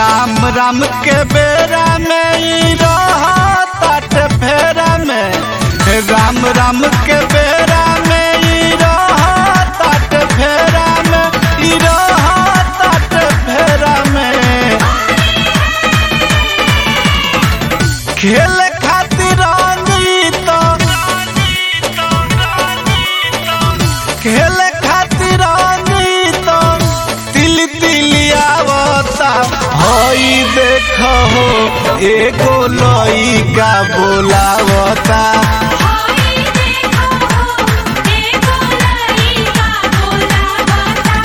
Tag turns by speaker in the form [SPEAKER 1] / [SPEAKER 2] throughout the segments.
[SPEAKER 1] राम राम के बेरा में ई रहत फेरा में राम राम के बेरा में ई रहत फेरा में ई रहत फेरा में खेल खातिर रंग ई तो खेल खातिर रंग ई तो तिल तिलियावता हई देख हो एगो लइका बोलावता
[SPEAKER 2] हाय देखो देखो लइका बोलावता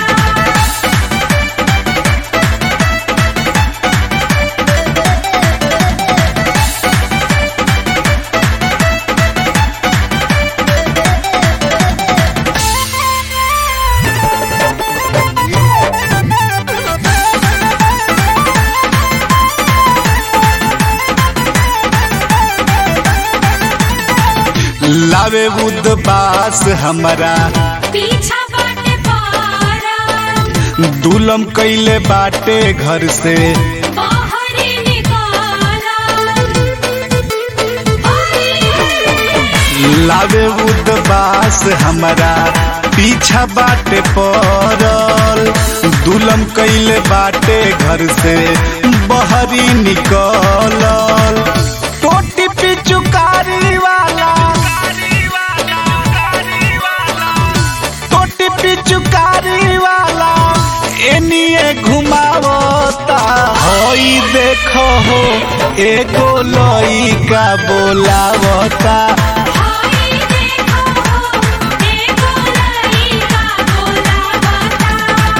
[SPEAKER 1] लावे उदबास हमरा
[SPEAKER 2] पीछा बाटे पारा
[SPEAKER 1] दुलम कैले बाटे घर से
[SPEAKER 2] बाहर निकाला
[SPEAKER 1] लावे उदबास हमरा पीछा बाटे पड़ल दुलम कैले बाटे घर से बहरी निकलल टोटी पिचुकारी वाला टोटी पिचुकारी वाला एनिए घुमावता हई देखो हो एगो लइका बोलावता
[SPEAKER 2] हाय देखो देखो लइका बोलावता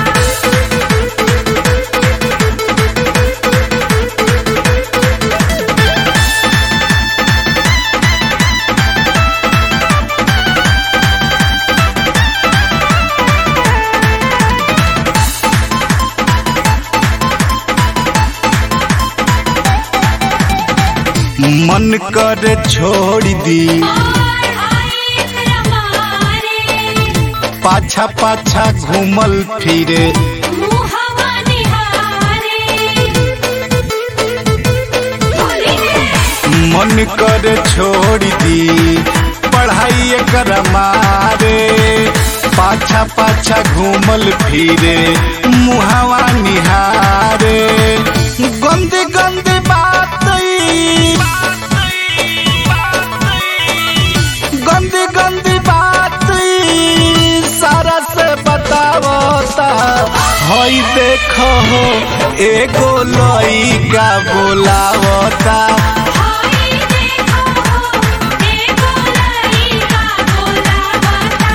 [SPEAKER 1] मन कर छोड़ दी
[SPEAKER 2] और आए रमारे
[SPEAKER 1] पाछा पाछा घूमल फिरे
[SPEAKER 2] मुहवा निहारे बोली
[SPEAKER 1] मन कर छोड़ दी पढ़ाई कर मारे पाछा पाछा घूमल फिरे मुहावा निहारे गंदी गंदी बात ई, गंदी गंदी बात ई, सारा से बतावता हई देखो हो एगो लइका बोलावता
[SPEAKER 2] हाय देखो देखो लइका बोलावता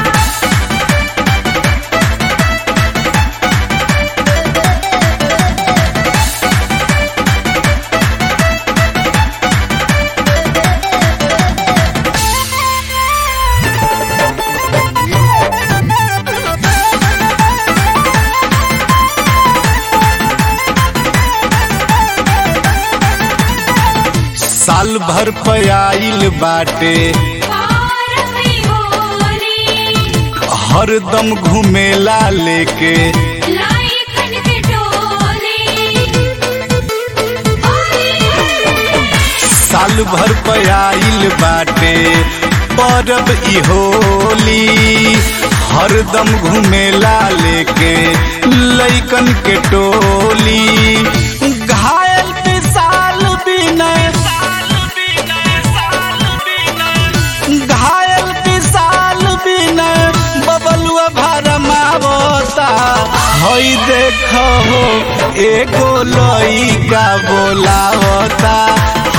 [SPEAKER 1] साल भर पयाइल बाटे
[SPEAKER 2] पार में होली
[SPEAKER 1] हरदम घुमेला लेके
[SPEAKER 2] लाई खन के टोली
[SPEAKER 1] साल भर पयाइल बाटे परब ई होली हरदम घुमेला लेके लइकन के टोली घायल विशाल बिनय घायल विशाल बिनय बबलुआ भरमावता हई देखो हो एगो लइका बोलावता